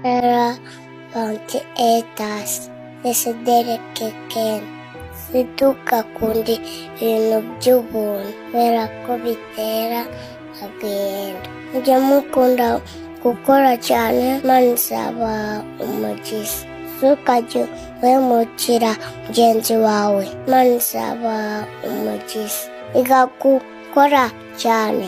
Sarah Pantetas Desideric Ken ntitugakunda ibintu by'ubuntu kubera ko bitera agahinda mujye mukunda gukora cyane maze izaba umugisha ntukajye wemukira mugenzi wawe maze izaba umugisha iga gukora cyane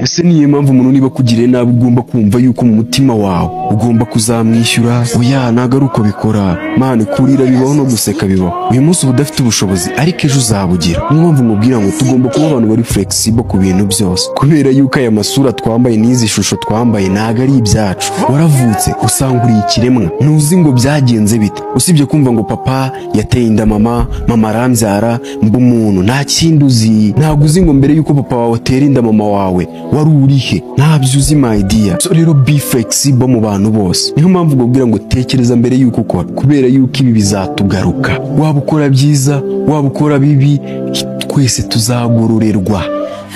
ese niyo mpamvu umuntu niba akugiriye nabi ugomba kumva yuko mu mutima wawe ugomba kuzamwishyura oya ntabwo ari uko bikora mani kurira bibaho no guseka bibaho uyu munsi uba udafite ubushobozi ariko ejo uzabugira niyo mpamvu mubwira ngo tugomba kuba abantu bari flexible ku bintu byose kubera yuko aya masura twambaye n'izi shusho twambaye ntabwo ari ibyacu waravutse usanga uri ikiremwa ntuzi ngo byagenze bite usibye kumva ngo papa yateye inda mama mama arambyara mba umuntu nta kindi uzi ntabwo uzi ngo mbere yuko papa wawe atera inda mama wawe wari urihe ntabyo uzi my dear so rero be flexible mu bantu bose niyo mpamvu mbabwira ngo tekereza mbere yuko ukora kubera yuko ibi bizatugaruka waba ukora byiza waba ukora bibi twese tuzagororerwa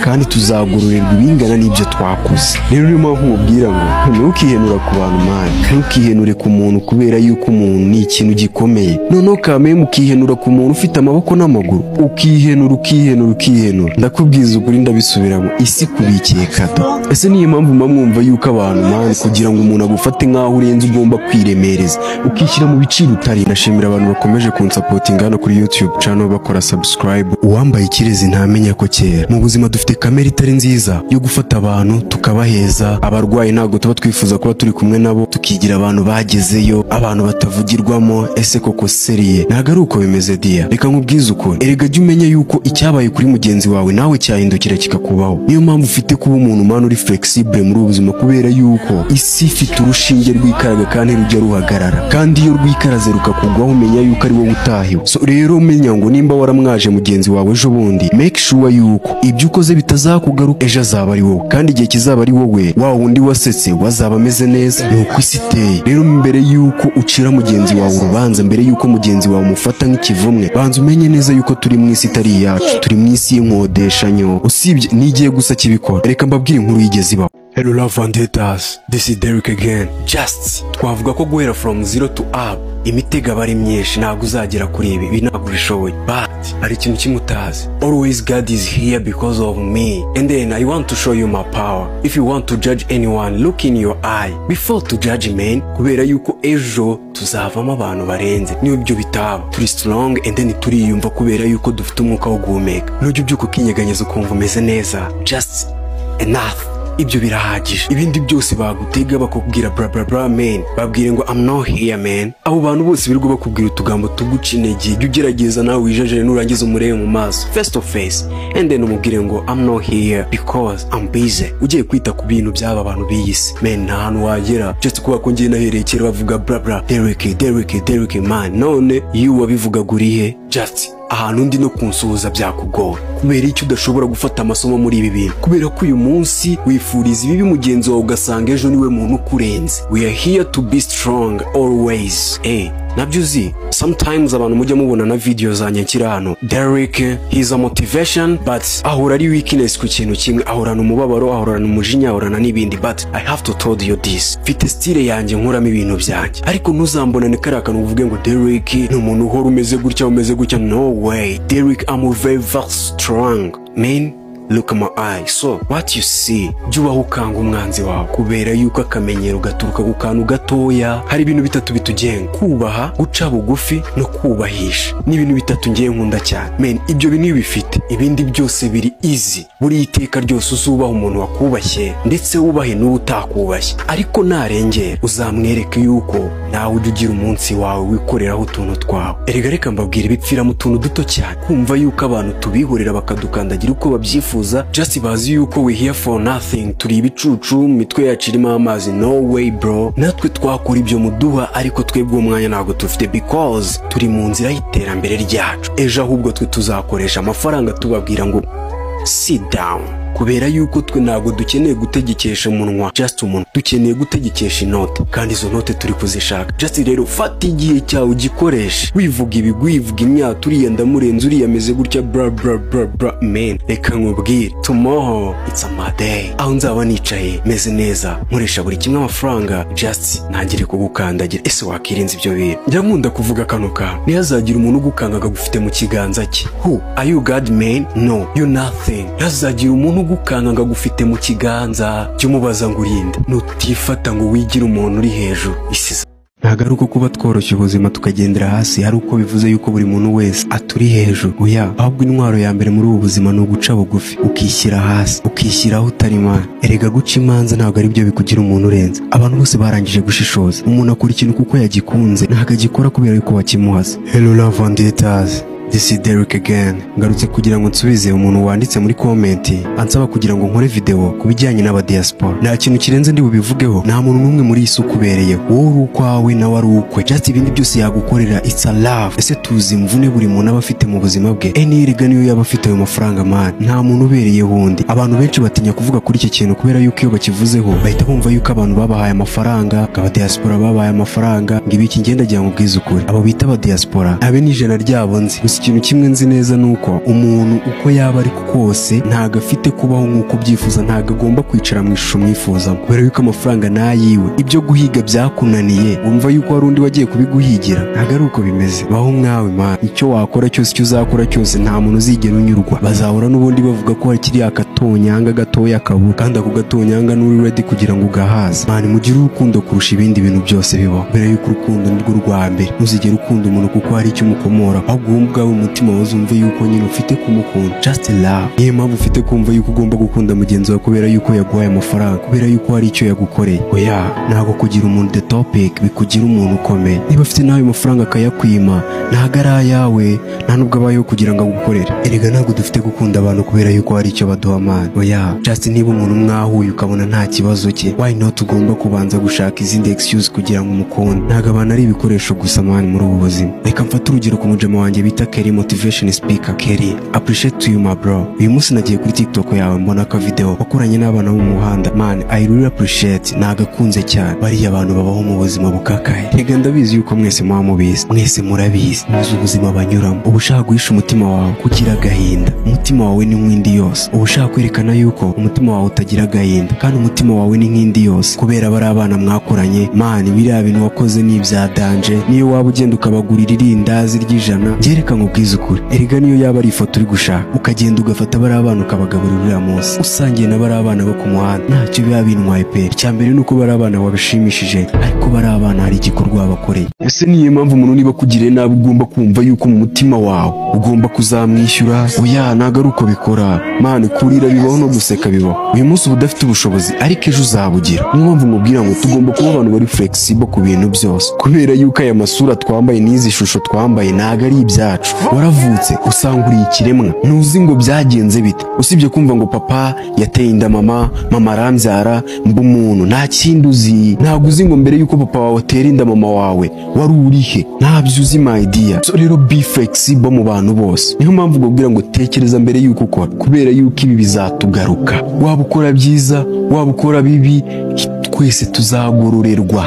kandi tuzagororerwa ibingana n'ibyo twakoze rero niyo mpamvu mubwira ngo ntukihenura ku bantu mani ntukihenure ku muntu kubera yuko umuntu ni ikintu gikomeye noneho kameye mukihenura ku muntu ufite amaboko n'amaguru ukihenura ukihenura ukihenura ndakubwiza ukuri ndabisubiramo isi kubikiye kado ese niyo mpamvu mba mwumva yuko abantu mani kugira ngo umuntu agufate nk'aho urenze ugomba kwiremereza ukishyira mu biciro utari ndashimira abantu bakomeje kunsapotinga hano kuri yutube cano bakora subscribe uwambaye ikirezi ntamenya ko kera mu buzima dufite kamere itari nziza yo gufata abantu tukabaheza abarwayi ntabwo tuba twifuza kuba turi kumwe nabo tukigira abantu bagezeyo abantu batavugirwamo ese koko seriye ntabwo ari uko bimeze diya reka nkubwize ukuri erega jya umenya yuko icyabaye kuri mugenzi wawe nawe cyahindukira kikakubaho niyo mpamvu ufite kuba umuntu umana uri flexible muri ubu buzima kubera yuko isi ifite urushinge rwikaraga kandi rujya ruhagarara kandi iyo rwikaraze rukakugwaho umenya yuko ari wowe utahiwe so rero menya ngo nimba waramwaje mugenzi wawe ejo bundi make sure yuko ibyo ukoze bitazakugaruka ejo azaba ari wowe kandi igihe kizaba ari wowe wa wundi wasetse wazaba ameze neza ni uko isi iteye rero mbere yuko ucira mugenzi wawe urubanza mbere yuko mugenzi wawe umufata nk'ikivumwe banza umenye neza yuko turi mu isi itari iyacu turi mu isi y'inkodeshanyo usibye n'igihe gusa kibikora reka mbabwire inkuru yigeze ibaho Hello love vendettas, this is Derek again. Just, twavuga ko guhera from zero to up, imitego aba ari myinshi ntabwo uzagera kuri ibi, ibi ntabwo ubishoboye. But, hari ikintu kimwe utazi. Always God is here because of me. And then I want to show you my power. If you want to judge anyone, look in your eye. Before to judge men, kubera yuko ejo tuzavamo abantu barenze. Niyo ibyo bitaba. Turi strong and then turiyumva kubera yuko dufite umwuka wo guhumeka. Nujya ubyuka ukinyeganyeza ukumva umeze neza. Just, enough. ibyo birahagije ibindi byose bagutega bakakubwira bra bra bra men babwire ngo I'm not here man abo bantu bose birirwa bakubwira utugambo tuguca intege jya ugerageza nawe wijajare nurangiza umurebe mu maso face to face and then umubwire ngo I'm not here because I'm busy ugiye kwita ku bintu by'aba bantu b'iyi si men nta hantu wagera just kuba ko ngiye nahereye kera bavuga bra bra Derek Derek Derek man none iyo wabivugaga urihe just ahantu undi no kunsuhuza byakugora kubera icyo udashobora gufata amasomo muri ibi bintu kubera ko uyu munsi wifuriza ibibi mugenzi wawe ugasanga ejo niwe muntu ukurenze we are here to be strong always eh nabyo uzi sometimes abantu mujya mubona na video zanjye nshyira hano Derek he's a motivation but ahora ari weakness ku kintu kimwe ahorana umubabaro ahorana umujinya ahorana n'ibindi but I have to tell you this mfite style yanjye nkuramo ibintu byanjye ariko ntuzambonane kariya kantu uvuge ngo Derek ni umuntu uhora umeze gutya umeze gutya no way Derek I'm very very strong man look at my eye so what you see jya ubaho ukanga umwanzi wawe kubera yuko akamenyero gaturuka ku kantu gatoya hari ibintu bitatu bitugenga kubaha guca bugufi no kubahisha ni ibintu bitatu ngiye nkunda cyane men ibyo bintu iyo ubifite ibindi byose biri easy buri iteka ryose uzubaha umuntu wakubashye ndetse wubahe n'uwo utakubashye ariko narengera uzamwereke yuko nawe ujya ugira umunsi wawe wikoreraho utuntu twawe erega reka mbabwira ibipfira mu tuntu duto cyane kumva yuko abantu tubihorera bakadukandagira uko babyifuza twifuza just bazi yuko we here for nothing turi ibicucu mitwe yacu irimo amazi no way bro natwe twakora ibyo muduha ariko twebwe uwo mwanya ntabwo tufite because turi mu nzira y'iterambere ryacu ejo ahubwo twe tuzakoresha amafaranga tubabwira ngo sit down kubera yuko twe ntabwo dukeneye gutegekesha umunwa just umunwa dukeneye gutegekesha inote kandi izo note turi kuzishaka just rero fata igihe cyawe ugikoreshe wivuga ibigwi wivuga imyaka uriya ndamurenze uriya ameze gutya bra bra bra bra men reka nkubwire tomorrow it's my day aho nzaba nicaye meze neza nkoresha buri kimwe amafaranga just ntangire kugukandagira ese wakirinze ibyo bintu njya nkunda kuvuga kano kantu ntihazagira umuntu ugukanga akagufite mu kiganza cye who are you god man no you nothing ntihazagira umuntu ugukanga akagufite mu kiganza jya umubaza ngo urinde nutifata ngo wigire umuntu uri hejuru isi ntabwo ari uko kuba tworoshya ubuzima tukagendera hasi ari uko bivuze yuko buri muntu wese aturi hejuru oya ahubwo intwaro ya mbere muri ubu buzima ni uguca bugufi ukishyira hasi ukishyiraho utari imana erega guca imanza ntabwo ari byo bikugira umuntu urenze abantu bose barangije gushishoza umuntu akora ikintu kuko yagikunze ntabwo agikora kubera yuko bakimuhasa hello love and haters This is Derek again. Ngarutse kugira ngo nsubize umuntu wanditse muri comment ansaba kugira ngo nkore video ku bijyanye n'abadiaspora. Nta kintu kirenze ndi bubivugeho. Nta muntu n'umwe muri isi ukubereye. Wowe uri ukwawe nawe ari ukwe. Just ibindi byose yagukorera it's a love. Ese tuzi imvune buri muntu aba afite mu buzima bwe. Eni erega niyo yaba afite ayo mafaranga man. Nta muntu ubereye wundi. Abantu benshi batinya kuvuga kuri iki kintu kubera yuko iyo bakivuzeho bahita bumva yuko abantu babahaye amafaranga, ngo abadiaspora babahaye amafaranga, ngo ibiki ngendagira ngo ubwize ukuri. Abo bita abadiaspora abe ni ijana ryabo nzi. Gusa ikintu kimwe nzi neza ni uko umuntu uko yaba ari kose ntabwo afite kubaho nk'uko ubyifuza ntabwo agomba kwicara mu ishusho mwifuzamo kubera yuko amafaranga ni ayiwe ibyo guhiga byakunaniye wumva yuko hari undi wagiye kubiguhigira ntabwo ari uko bimeze baho mwawe mwana icyo wakora cyose icyo uzakora cyose nta muntu uzigera unyurwa bazahura n'ubundi bavuga ko hari kiriya agatonyanga gatoya kabura kandi ako gatonyanga n'uri redi kugira ngo ugahaze mwana mugire urukundo kurusha ibindi bintu byose bibaho mbere yuko urukundo ni rwo rwa mbere ntuzigere ukunda umuntu kuko hari icyo umukomora ahubwo wowe ubwawe umutima wawe uzumve yuko nyine ufite kumukunda just love niyo mpamvu ufite kumva yuko ugomba gukunda mugenzi wawe kubera yuko yaguhaye amafaranga kubera yuko hari icyo yagukoreye oya ntabwo kugira umuntu the topic bikugira umuntu ukomeye niba afite nawe amafaranga akayakwima ntabwo ari ayawe nta nubwo abayeho kugira ngo agukorere erega ntabwo dufite gukunda abantu kubera yuko hari icyo baduha amana oya just niba umuntu mwahuye ukabona nta kibazo cye why not ugomba kubanza gushaka izindi excuse kugira ngo umukunde ntabwo abantu ari ibikoresho gusa mani muri ubu buzima reka mfate urugero ku mujama wanjye bita Kelly motivation speaker Kelly appreciate you my bro uyu munsi nagiye kuri TikTok yawe mbona ka video wakoranye n'abana bo mu muhanda man I really appreciate nagakunze cyane bariya abantu babaho mu buzima bukakaye rega ndabizi yuko mwese muba mubizi mwese murabizi muzi ubuzima banyuramo uba ushaka guhisha umutima wawe kugira agahinda umutima wawe ni nk'indi yose uba ushaka kwerekana yuko umutima wawe utagira agahinda kandi umutima wawe ni nk'indi yose kubera bari abana mwakoranye man biriya bintu wakoze ni ibya danje niyo waba ugenda ukabagurira irindazi ry'ijana byerekana ubwiza ukuri erega niyo yaba ari ifoto uri gushaka ukagenda ugafata bari abana ukabagaburira uriya munsi usangiye na bari abana bo ku muhanda ntacyo biba bintwaye pe icya mbere ni uko bari abana wabishimishije ariko bari abana hari igikorwa wabakoreye ese niyo mpamvu umuntu niba akugiriye nabi ugomba kumva yuko mu mutima wawe ugomba kuzamwishyura oya ntabwo ari uko bikora mani kurira bibaho no guseka bibaho uyu munsi uba udafite ubushobozi ariko ejo uzabugira niyo mpamvu mubwira ngo tugomba kuba abantu bari flexible ku bintu byose kubera yuko aya masura twambaye n'izi shusho twambaye ntabwo ari ibyacu waravutse usanga uri ikiremwa ntuzi ngo byagenze bite usibye kumva ngo papa yateye inda mama mama arambyara mba umuntu nta kindi uzi ntabwo uzi ngo mbere yuko papa wawe atera inda mama wawe wari urihe ntabyo uzi mayidiya so rero be flexible mu bantu bose niyo mpamvu ubabwira ngo tekereza mbere yuko ukora kubera yuko ibi bizatugaruka waba ukora byiza waba ukora bibi twese tuzagororerwa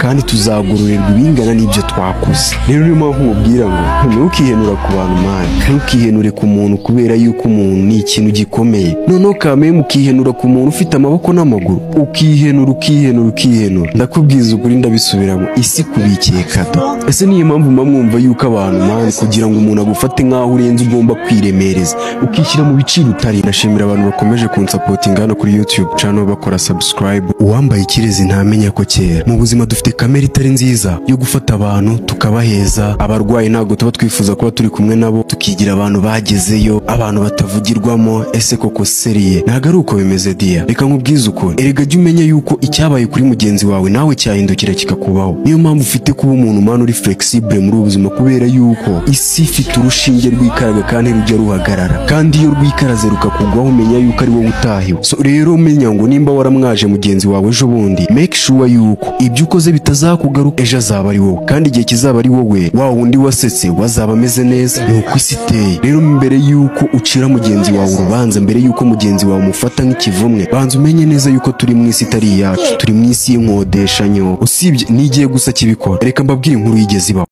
kandi tuzagororerwa ibingana n'ibyo twakoze rero niyo mpamvu mubwira ngo ntukihenura ku bantu mani ntukihenure ku muntu kubera yuko umuntu ni ikintu gikomeye noneho kamemu ukihenura ku muntu ufite amaboko n'amaguru ukihenura ukihenura ukihenura ndakubwiza ukuri ndabisubiramo isi kubikiye kado ese niyo mpamvu mba mwumva yuko abantu mani kugira ngo umuntu agufate nk'aho urenze ugomba kwiremereza ukishyira mu biciro utari ndashimira abantu bakomeje kunsapotinga hano kuri yutube cano bakora subscribe uwambaye ikirezi ntamenya ko kera mu buzima dufite dufite kamere itari nziza yo gufata abantu tukabaheza abarwayi ntabwo tuba twifuza kuba turi kumwe nabo tukigira abantu bagezeyo abantu batavugirwamo ese koko seriye ntabwo ari uko bimeze diya reka nkubwize ukuri erega jya umenya yuko icyabaye kuri mugenzi wawe nawe cyahindukira kikakubaho niyo mpamvu ufite kuba umuntu umwana uri flexible muri ubu buzima kubera yuko isi ifite urushinge rwikaraga kandi rujya ruhagarara kandi iyo rwikaraze rukakugwaho umenya yuko ari wowe utahiwe so rero umenya ngo nimba waramwaje mugenzi wawe ejo bundi make sure yuko ibyo ukoze maze bitazakugaruka ejo azaba ari wowe kandi igihe kizaba ari wowe wa wundi wasetse wazaba ameze neza ni uko isi iteye rero mbere y'uko ucira mugenzi wawe urubanza mbere y'uko mugenzi wawe umufata nk'ikivumwe banza umenye neza yuko turi mu isi itari iyacu turi mu isi y'inkodeshanyo usibye n'igiye gusa kibikora reka mbabwire inkuru yigeze ibaho